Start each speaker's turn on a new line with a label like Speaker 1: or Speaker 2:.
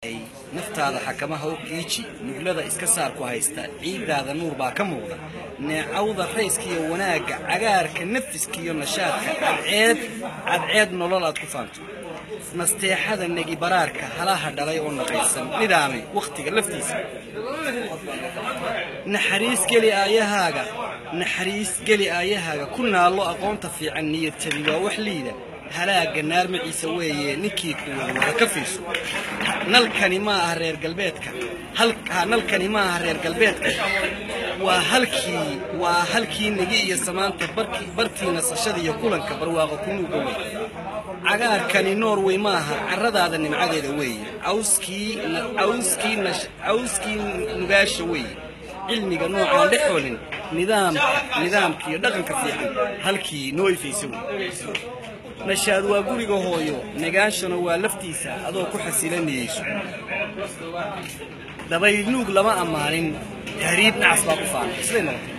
Speaker 1: naftaada xakamaha u qiiji nuglada iska saar ku haysta ciiddaada nuur baa ka muuqda neecawda rayska iyo wanaagga cagaarka nafiska iyo nashaadka cadceed cadceed nolol aad ku faanto nasteexada negi baraarka halaha dhalay oo naqaysan nidaamay wakhtiga laftiisa naxariis geli aayahaaga naxariis geli aayahaaga ku naallo aqoonta fiican niyad jabi waa wax liida halaaga naarmaciisa weeye ninkii kuwada ka fiirso nalkani ma aha reer galbeedka nalkani ma aha reer galbeedka waa halkii waa halkii negi iyo samaanta bartii nasashada iyo kulanka barwaaqo kunuuga wey cagaarkani norway ma aha carradaada nimcadeeda weeye cawskii nugaasha weeye cilmiga noocaan dhexoolin nidaamka nidaamka iyo dhaqanka fiican halkii noo ifaysa wey nashaad waa guriga hooyo negaanshana waa laftiisa adoo ku xasilanayeyso dabaynuug lama ammaanin tahriib nacas baa ku faanay siday noqotay